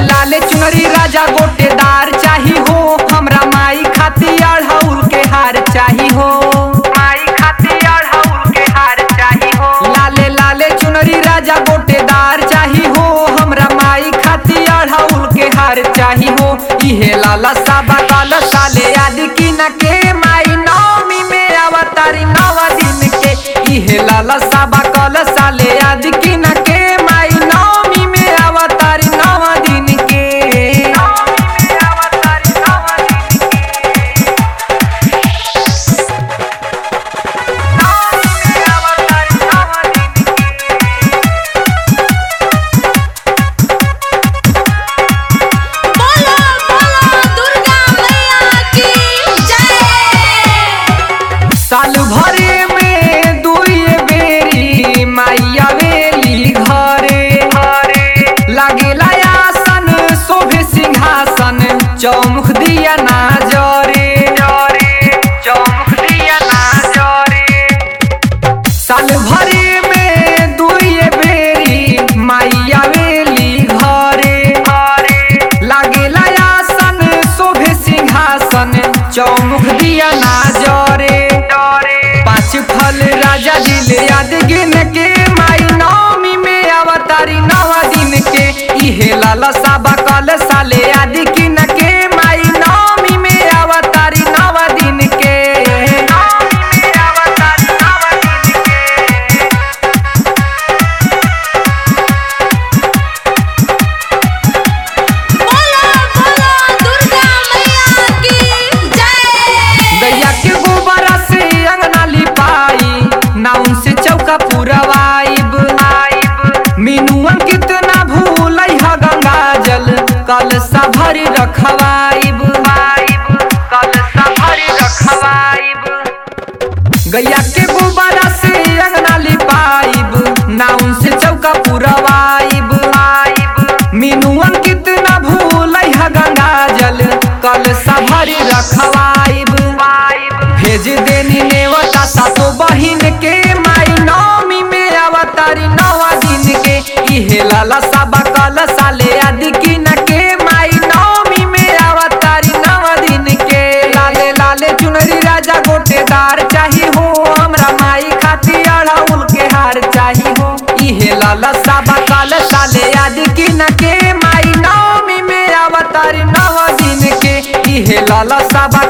लाले चुनरी राजा गोटेदार चाही हो हमरा माई खाती अढ़ौल के हार चाही हो माई खाती अढ़ौल के हार चाही हो लाले लाले चुनरी राजा गोटेदार चाही हो हमरा माई खाती अढ़ौल के हार चाही हो इहे लाला साबा काला साले याद की न के माई नौमी में अवतारी नवा दिन के इहे लाला साबा काला साले याद की न के माई नौमी में अवतारी नवा दिन के नौमी में अवतारी नवा दिन के नौमी में अवतारी नवा दिन के बोलो बोलो दुर्गा मैया की जय साल भरे में दुई बेरी माइया वेली घरे घरे लागेला आसन शोभे सिंहासन चौमुख दिया ना जरे जरे चौमुख दिया ना जरे साल भरे में दुई बेरी माइया वेली घरे घरे लागेला आसन शोभे सिंहासन चौमुख दिया ना जरे पाँच फल राजा जी ले याद गिन के माई नौमी में अवतारी नवा दिन के इहे लाला साबा कल साले याद गिन के माई नौमी में अवतारी नवा दिन के नौमी में अवतारी नवा दिन के बोलो बोलो दुर्गा मैया की जय गैया के गोबर से अंगना लिपाई नाउन से चौका पुरवाइब आइब मीनुअन कितना भूल ह गंगा जल कल सा भरी रखवाइब आइब कल सा भरी रखवाइब गैया के गोबर से अंगना लिपाइब नाउन से चौका पुरवाइब आइब मीनुअन कितना भूल ह गंगा जल कल सा भरी रखवाइब भेज देनी नेवता सातो बहिन के माई नौमी में अवतारी नवा दिन के इहे लाला साबा कल साले आदि की न के माई नौमी में अवतारी नवा दिन के लाले लाले चुनरी राजा गोटेदार चाही हो हमरा माई खाती अढ़ौल के हार चाही हो इहे लाला साबा काल साले याद की न के माई नौमी में अवतारी नवा दिन के इहे लाला साबा